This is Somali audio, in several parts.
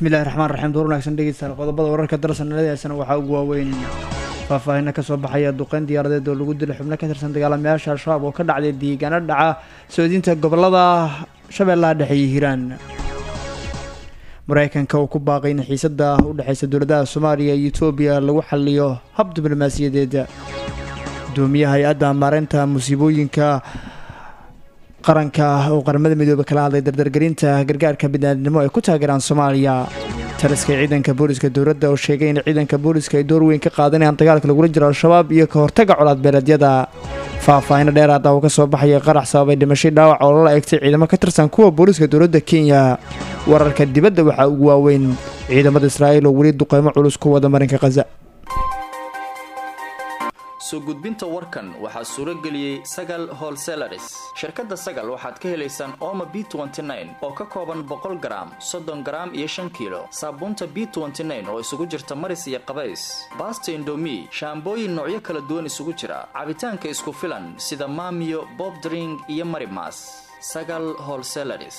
bismillahi raxmaan raxiim door wanaagsan dhegeystayaal qodobada wararka darsanaladeesana waxaa ugu waaweyn faahfaahina kasoo baxaya duqeyn diyaaradeed oo lagu dilay xubno ka tirsan dagaalamayaasha al-shabaab oo ka dhacday deegaano dhaca soodinta gobolada shabeellaha dhexe iyo hiiraan mareykanka oo ku baaqay in xiisada u dhexeysa dowladaha soomaaliya iyo etoobiya lagu xaliyo hab diblomaasiyadeed gudoomiyaha hay-adda maareynta musiibooyinka qaranka oo qaramada midoobe kala hadlay dardargelinta gargaarka biniaadnimo ay ku taageeraan soomaaliya taliska ciidanka booliska dowladda oo sheegay in ciidanka booliska ay door weyn ka qaadanayaan dagaalka lagula jiro al-shabaab iyo ka hortaga colaad beeleedyada faahfaahino dheeraada oo kasoo baxaya qarax sababay dhimashay dhaawac oo lala eegtay ciidamo ka tirsan kuwa booliska dowladda kenya wararka dibadda waxaa ugu waaweyn ciidamada israa'iil oo weli duqeymo culus ku wada marinka khaza soo gudbinta warkan waxaa suuro geliyey sagal holselaris shirkadda sagal waxaad ka helaysaan ooma b oo ka kooban boqol garaam soddon garaam iyo shan kiilo saabuunta b oo isugu jirta maris iyo qabays baasta indomi shaambooyin noocyo kala duwan isugu jira cabitaanka isku filan sida maamiyo bob dring iyo marimas sagal holselaris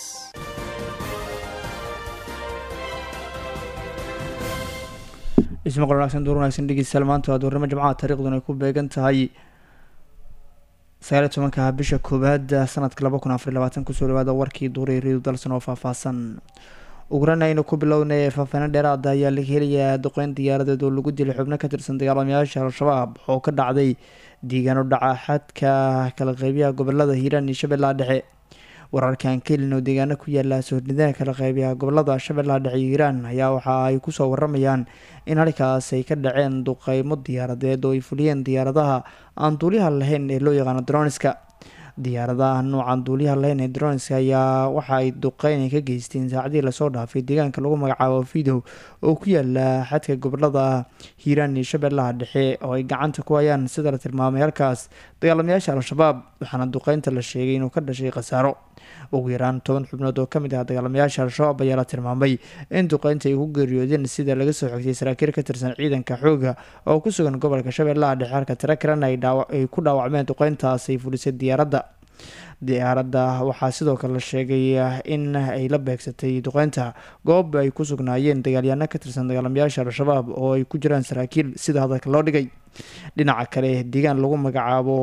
ismaqal wanaagsan door wanaagsan dhegeystayaal maanta waa doornimo jimcaha taariikhduna ay ku beegan tahay sagaaliy tobanka bisha koowaad sanadka laba kun afar labaatan kusoo dhawaada warkii duuray riidu dalsan oo faahfaahsan ugurana aynu ku bilownay faahfaahino dheeraada ayaa laga helayaa duqeyn diyaaradeed oo lagu dilay xubno ka tirsan dagaalamayaasha al-shabaab oo ka dhacday deegaano dhaca xadka kala qeybiyaha gobolada hiiraan iyo shabeellaha dhexe wararkan kelin oo deegaano ku yaala soornidana kala qeybiyaha gobolada shabeellaha dhexe iyo hiiraan ayaa waxa ay kusoo waramayaan in halkaas ay ka dhaceen duqeymo diyaaradeed oo ay fuliyeen diyaaradaha aan duuliyaha lahayn ee loo yaqaano droniska diyaaradaha noocan duuliyaha lahayn ee droniska ayaa waxa ay duqeyn ka geysteen saacadii lasoo dhaafay deegaanka lagu magacaabo fidow oo ku yaala xadka gobolada hiiraan iyo shabeellaha dhexe oo ay gacanta ku hayaan sida la tilmaamay halkaas dagaalamayaasha al-shabaab waxaana duqeynta la sheegay inuu ka dhashay khasaaro ugu yaraan toban xubnood oo kamid ah dagaalamayaasha al-shabaab ayaa la tilmaamay in duqeynta ay ku geeriyoodeen sida laga soo xigtay saraakiil ka tirsan ciidanka xooga oo ku sugan gobolka shabeellaha dhexe halka tiro kalena ay ku dhaawacmeen duqeyntaas ay fulisay diyaaradda diyaaradda waxaa sidoo kale la sheegay in ay la beegsatay duqeynta goob ay ku sugnaayeen dagaalyaano ka tirsan dagaalamayaasha al-shabaab oo ay ku jiraan saraakiil sida hadalka loo dhigay dhinaca kale deegaan lagu magacaabo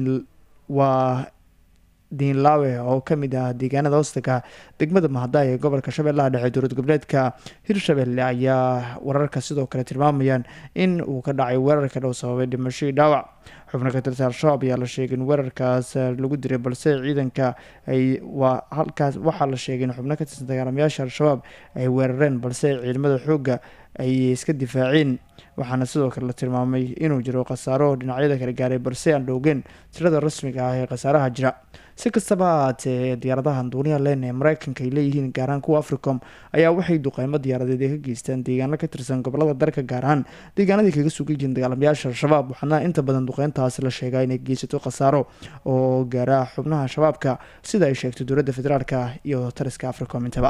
waa diinlaawe oo kamid ah deegaanada hoostaga degmada mahadaay ee gobolka shabeellaha dhexe dowlad goboleedka hirshabelle ayaa wararka sidoo kale tilmaamayaan in uu ka dhacay weerarka dhow sababay dhimasho iyo dhaawac xubno ka tirsan al-shabaab ayaa la sheegay in weerarkaas lagu diray balse ciidanka ay waa halkaas waxaa la sheegay in xubno ka tirsan dagaalamayaasha al-shabaab ay weerareen balse ciidamada xoogga ay iska difaaceen waxaana sidoo kale la tilmaamay inuu jiro khasaaro dhinacyada kala gaaray balse aan dhowgeen tirada rasmiga ah ee khasaaraha jira si kastaba haatee diyaaradahan duuniya leen ee mareykanka ay leeyihiin gaarahaan kuwa africom ayaa waxay duqeymo diyaaradeed ay ka geystaan deegaano ka tirsan gobolada dalka gaar ahaan deegaanadii kaga sugan yihiin dagaalamayaasha al-shabaab waxaana inta badan duqeyntaasi la sheegaa inay geysato khasaaro oo gaara xubnaha shabaabka sida ay sheegtay dowladda federaalka iyo taliska africom intaba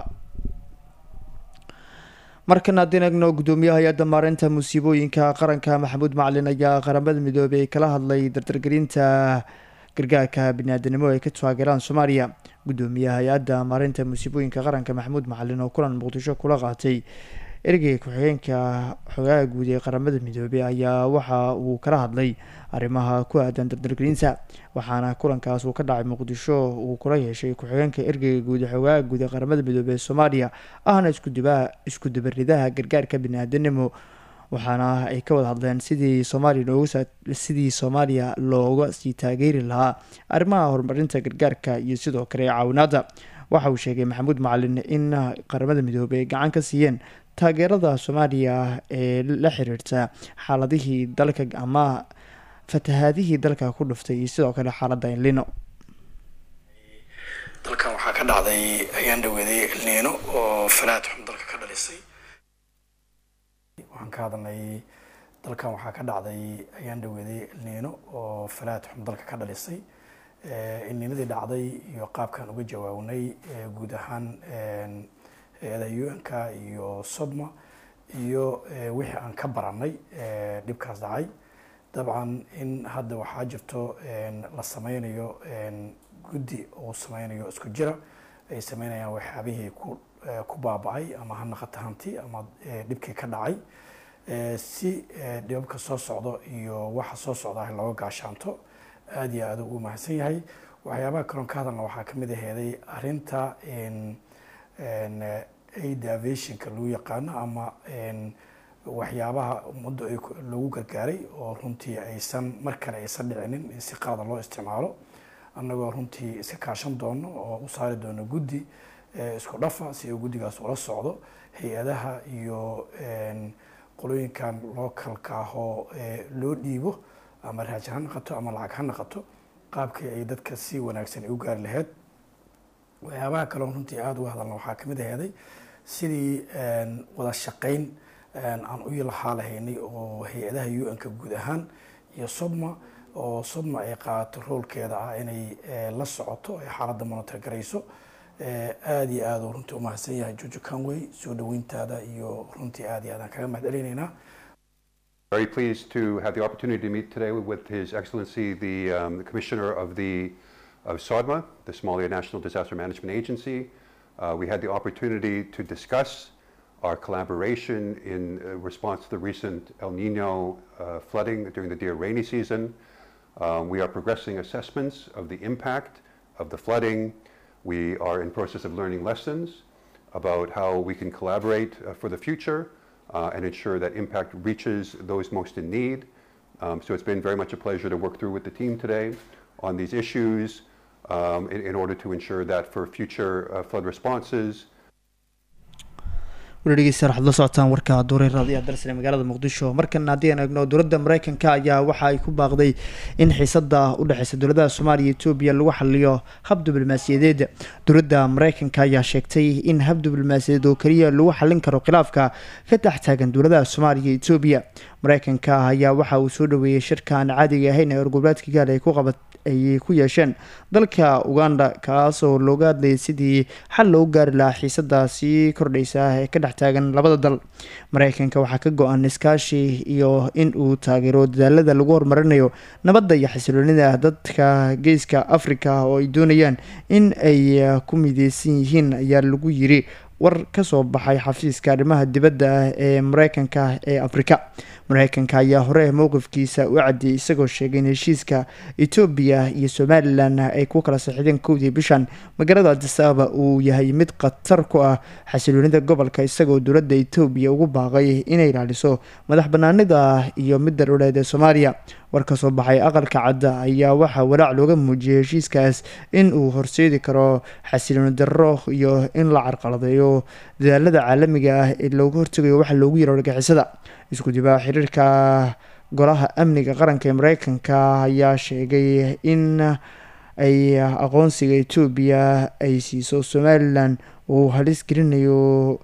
markan haddii eegno gudoomiyaha hay-adda maareynta musiibooyinka qaranka maxamuud macalin ayaa qaramada midoobey kala hadlay dardargelinta gargaarka biniaadanimo ay ka taageeraan soomaaliya gudoomiyaha hay-adda maareynta musiibooyinka qaranka maxamuud macalin oo kulan muqdisho kula qaatay ergeyga ku-xigeenka xogaha guud ee qaramada midoobey ayaa waxa uu kala hadlay arrimaha ku aadan dardargelinta waxaana kulankaas uu ka dhacay muqdisho uu kula yeeshay ku-xigeenka ergeyga guud ee xogaha guud ee qaramada midoobey ee soomaaliya ahna iskuduba isku dubaridaha gargaarka biniaadanimo waxaana ay ka wada hadleen sidii soomaaliya looga sidii soomaaliya looga sii taageeri lahaa arrimaha horumarinta gargaarka iyo sidoo kale caawinaada waxa uu sheegay maxamuud macalin in qaramada midoobey ay gacan ka siiyeen taageerada soomaaliya ee la xiriirta xaaladihii dalka ama fatahaadihii dalka ku dhuftay iyo sidoo kale xaaladda elnino dalkan waxaa ka dhacday ayaan dhaweeday elniino oo falaad xun dalka ka dhalisay waxaan ka hadalnay dalkan waxaa ka dhacday ayaan dhaweeday elniino oo falaad xun dalka ka dhalisay elniinadii dhacday iyo qaabkaan uga jawaabnay guud ahaan hay-ada un-ka iyo sodma iyo wixii aan ka baranay dhibkaas dhacay dabcan in hadda waxaa jirto la sameynayo guddi uu sameynayo isku jira ay sameynayaan waxyaabihii ku ku baaba-ay ama ha naqata hanti ama dhibkii ka dhacay si dhibabka soo socdo iyo waxa soo socda looga gaashaanto aada iyo aada ugu mahadsan yahay waxyaabaha kaloon ka hadalna waxaa kamid aheeday arinta aid aviationka lagu yaqaano ama waxyaabaha ummadda lagu gargaaray oo runtii aysan mar kale aysan dhicinin in si qalada loo isticmaalo annagoo runtii iska kaashan doono oo u saari doono guddi isku dhafa si uu guddigaas ula socdo hay-adaha iyo qolooyinkan localka ahoo loo dhiibo ama raaj ha naqato ama lacag ha naqato qaabkii ay dadka si wanaagsan ay u gaari lahayd waxyaabaha kaleo runtii aada uga hadalna waxaa kamid aheeday sidii wada shaqeyn aan u lahaa lahaynay oo hay-adaha u n-ka guud ahaan iyo sodma oo sodma ay qaadato roolkeeda ah inay la socoto ay xaaladda monitor garayso aada iyo aada u runtii umahadsan yahay jojo canway soo dhaweyntaada iyo runtii aada iyo aadaan kaga mahad celinaynaa Very pleased to have the opportunity to meet today with His Excellency the, um, the Commissioner of the of SODMA, the Somalia National Disaster Management Agency. Uh, we had the opportunity to discuss our collaboration in uh, response to the recent El Nino uh, flooding during the deer rainy season. Um, we are progressing assessments of the impact of the flooding. We are in process of learning lessons about how we can collaborate uh, for the future uh, and ensure that impact reaches those most in need. Um, so it's been very much a pleasure to work through with the team today on these issues um, in, in order to ensure that for future uh, flood responses, weli dhegeystayaal waxaad la socotaan warka duuray raadiyaha dalsane magaalada muqdisho markan haddii aan eegno dowladda mareykanka ayaa waxa ay ku baaqday in xiisada u dhexeysa dowladaha soomaaliya iyo etoobiya lagu xaliyo hab diblomaasiyadeed dowladda mareykanka ayaa sheegtay in hab diblomaasiyadeed oo keliya lagu xalin karo khilaafka ka dhex taagan dowladaha soomaaliya iyo etoobiya mareykanka ayaa waxa uu soo dhaweeyey shirka aan caadiga ahayn ee orgoboleedka gaal ay ku qabat ay ku yeesheen dalka uganda kaasoo looga hadlayay sidii xal loogu gaari lahaa xiisada sii kordheysa ee ka dhex taagan labada dal mareykanka waxaa ka go-an iskaashi iyo in uu taageero dadaalada lagu horumarinayo nabadda iyo xasiloonida dadka geeska africa oo ay doonayaan in ay ku mideysan yihiin ayaa lagu yiri war kasoo baxay xafiiska arrimaha dibadda ee mareykanka ee afrika mareykanka ayaa hore mowqifkiisa u cadiyay isagoo sheegay in heshiiska etoobiya iyo somalilan ay ku kala saxiideen kowdii bishan magaalada adisababa uu yahay mid khatar ku ah xasiloonida gobolka isagoo dowladda etoobiya ugu baaqay inay ilaaliso madax banaanida iyo midda dhuleed ee soomaaliya war kasoo baxay aqalka cadda ayaa waxaa walaac looga muujiyay heshiiskaas in uu horseedi karo xasilooni darro iyo in la carqaladeeyo dadaalada caalamiga ah ee looga hortegayo waxa loogu yaro argixisada isku dibaa xiriirka golaha amniga qaranka ee mareykanka ayaa sheegay in ay aqoonsiga etoobiya ay siiso somalilan uu halis gelinayo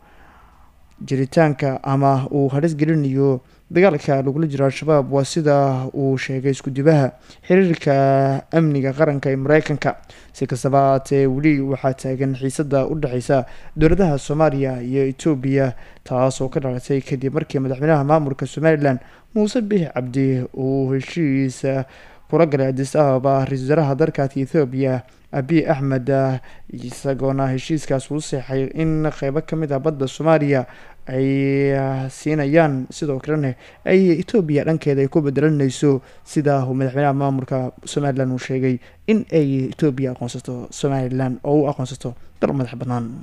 jiritaanka ama uu halis gelinayo dagaalka lagula jiro al-shabaab waa sida uu sheegay isku-dibaha xiriirka amniga qaranka ee mareykanka si kastaba haatee weli waxaa taagan xiisada u dhexeysa dowladaha soomaaliya iyo etoobiya taasoo ka dhalatay kadib markii madaxweynaha maamulka somalilan muuse bix cabdi uu heshiisa kula galay adis ababa ra-isul wasaaraha dalkaasi ethoobiya abiy axmed isagoona heshiiskaas uu seexay in qeybo kamid ah badda soomaaliya ay siinayaan sidoo kalena ay etoobiya dhankeeda ay ku bedelanayso sida uu madaxweynaha maamulka somalilan uu sheegay in ay etoobiya aqoonsato somalilan oo u aqoonsato dal madax bannaan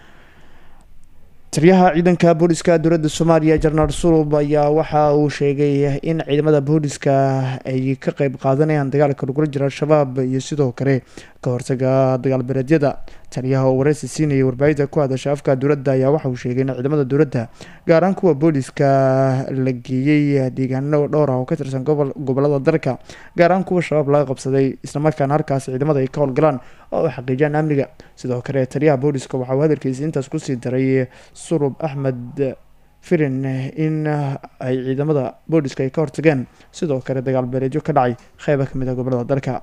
taliyaha ciidanka booliska dowladda soomaaliya jenaraal sulub ayaa waxa uu sheegay in ciidamada booliska ay ka qeyb qaadanayaan dagaalka lagula jiro al-shabaab iyo sidoo kale ka hortaga dagaal bereedyada taliyaha oo wareysi siinayay warbaahinta ku hadasha afka dowladda ayaa waxa uu sheegay in ciidamada dowladda gaar ahaan kuwa booliska la geeyey deegaano dhowr ah oo ka tirsan gobolada dalka gaar ahaan kuwa shabaab laga qabsaday islamarkaana halkaas ciidamada ay ka howlgalaan oo ay xaqiijiyaan amniga sidoo kale taliyaha booliska waxa uu hadalkiisa intaas kusii daray surub axmed firin in ay ciidamada booliska ay ka hortageen sidoo kale dagaal beeleedyo ka dhacay qeyba kamid ah gobolada dalka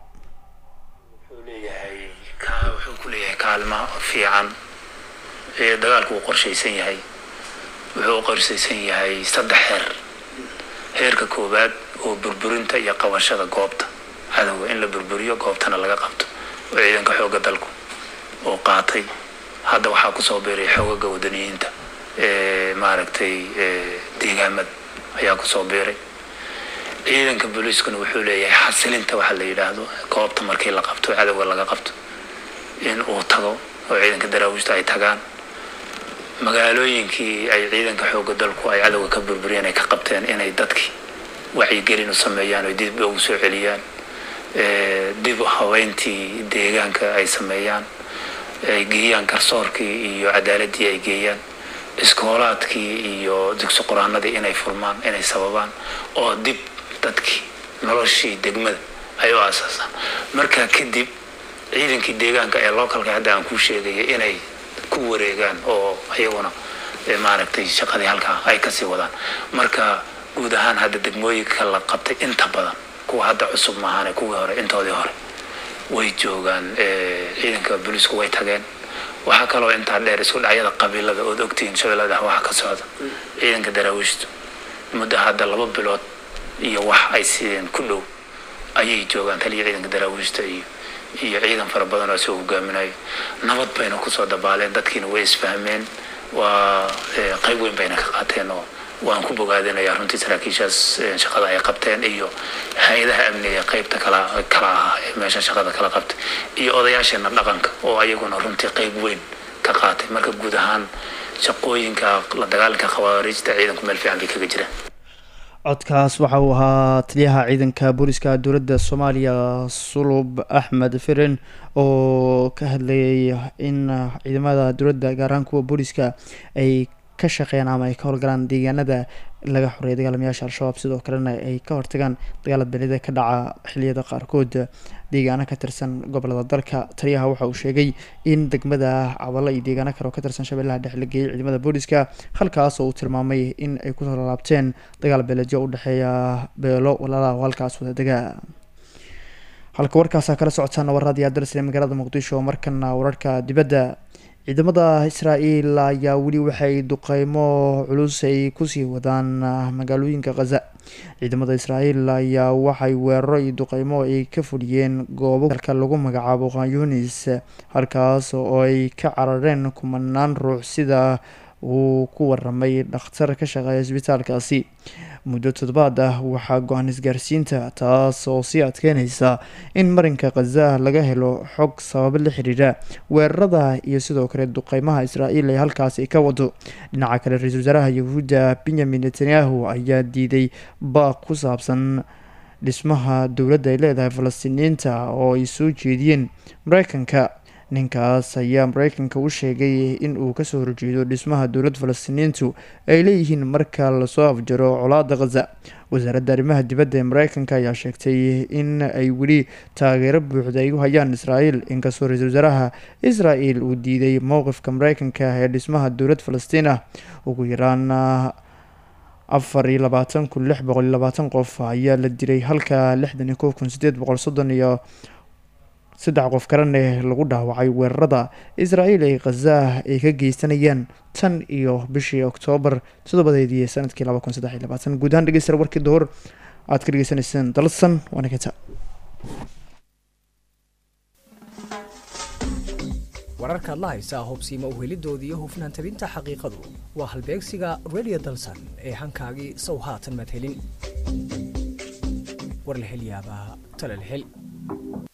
wuxuu ku leeyahay kaalmo fiican ee dagaalku uu qorshaysan yahay wuxuu u qorshaysan yahay saddex heer heerka koowaad oo burburinta iyo qabashada goobta cadowga in la burburiyo goobtana laga qabto oo ciidanka xoogga dalku oo qaatay hadda waxaa kusoo biiray xoogaga wadaniyiinta maaragtay deegaamada ayaa kusoo biiray ciidanka booliiskuna wuxuu leeyahay xasilinta waxa la yidhaahdo goobta markii la qabto cadowga laga qabto in uu tago oo ciidanka daraawiishta ay tagaan magaalooyinkii ay ciidanka xooga dalku ay cadowga ka burburiyeen ay ka qabteen inay dadkii wacyigelin u sameeyaan oo dib ugu soo celiyaan dib haweyntii deegaanka ay sameeyaan ay geeyaan garsoorkii iyo cadaaladii ay geeyaan iskoolaadkii iyo dugsi qur-aanadii inay furmaan inay sababaan oo dib dadkii noloshii degmada ay u aasaasaan markaa kadib ciidankii deegaanka ee localka hadda aan kuu sheegaya inay ku wareegaan oo iyaguna maaragtay shaqadii halkaa ay kasii wadaan marka guud ahaan hadda degmooyinka la qabtay inta badan kuwa hadda cusub maahane kuwii hore intoodii hore way joogaan ciidanka booliisku way tageen waxaa kaloo intaa dheer isku dhacyada qabiilada ood ogtihiin shabeellada waxa ka socda ciidanka daraawiishtu muddo hadda laba bilood iyo wax ay siideen ku dhow ayay joogaan taliya ciidanka daraawiishta iyo iyo ciidan fara badan oo soo hogaaminayo nabad bayna kusoo dabaaleen dadkiina way isfahmeen waa qayb weyn bayna ka qaateen oo waan ku bogaadinayaa runtii saraakiishaas shaqada ay qabteen iyo hay-adaha amniga qaybta kala kala ah ee meesha shaqada kala qabtay iyo odayaasheena dhaqanka oo ayaguna runtii qayb weyn ka qaatay marka guud ahaan shaqooyinka la dagaalanka khawaarijta ciidanku meel fiican bay kaga jiraan codkaas waxa uu ahaa taliyaha ciidanka booliska dowladda soomaaliya sulub axmed firin oo ka hadlayay in ciidamada dowladda gaar ahaan kuwa booliska ay ka shaqeeyaan ama ay ka howlgalaan deegaanada laga xoreeyay dagaalamayaasha al-shabaab sidoo kalena ay ka hortagaan dagaalad belida ka dhaca xiliyada qaarkood deegaano ka tirsan gobolada dalka taliyaha waxa uu sheegay in degmada cabalo iyo deegaano kale oo ka tirsan shabeellaha dhexe la geeyay ciidamada booliska halkaas oo uu tilmaamay in ay kusoo laabteen dagaal beeleedyo u dhexeeya beelo walaalaha oo halkaas wada dega halka warkaasa kala socotaana warraadii aadarsle magaalada muqdisho markana wararka dibadda ciidamada israa-el ayaa weli waxay duqeymo culus ay kusii wadaan magaalooyinka khaza ciidamada israa-el ayaa waxay weeraro iyo duqeymo ay ka fuliyeen goobo dalka lagu magacaabo khanyunis halkaas oo ay ka carareen kumanaan ruux sida uu ku waramay dhakhtar ka shaqeeya isbitaalkaasi muddo toddobaad ah waxaa go-aan isgaarsiinta taas oo sii adkeyneysa in marinka khaza laga helo xog sababo la xiriira weerarada iyo sidoo kale duqeymaha israael ee halkaasi ka wado dhinaca kale ra-iisul wasaaraha yahuudda benyamin netanyahu ayaa diiday baaq ku saabsan dhismaha dowladda ay leedahay falastiiniyiinta oo ay soo jeediyeen mareykanka ninkaas ayaa mareykanka u sheegay in uu kasoo horjeedo dhismaha dowlad falastiiniyiintu ay leeyihiin marka lasoo afjaro colaada khaza wasaaradda arrimaha dibadda ee mareykanka ayaa sheegtay in ay weli taageero buuxda ay u hayaan israel inkastoo ra-iisul wasaaraha israel uu diiday mowqifka mareykanka ee dhismaha dowlad falastiin ah ugu yaraan afar iyo labaatan kun lix boqol iyo labaatan qof ayaa la dilay halka lixdan iyo kow kun sideed boqol soddon iyo saddex qof kalene lagu dhaawacay weerarada israael ay khaza ay ka geysanayaan tan iyo bishii oktoobar toddobadeedii sanadkii laba kun saddex iyo labaatan guud ahaan dhegeysta warkii duhur aad ka dhegeysanayseen dalsan waana kenta wararkaad la haysaa hobsiima uhelidooda iyo hufnaan tabinta xaqiiqadu waa halbeegsiga radio dalsan ee hankaagii sow haatan madhelin war la hel yaabaa tala la hel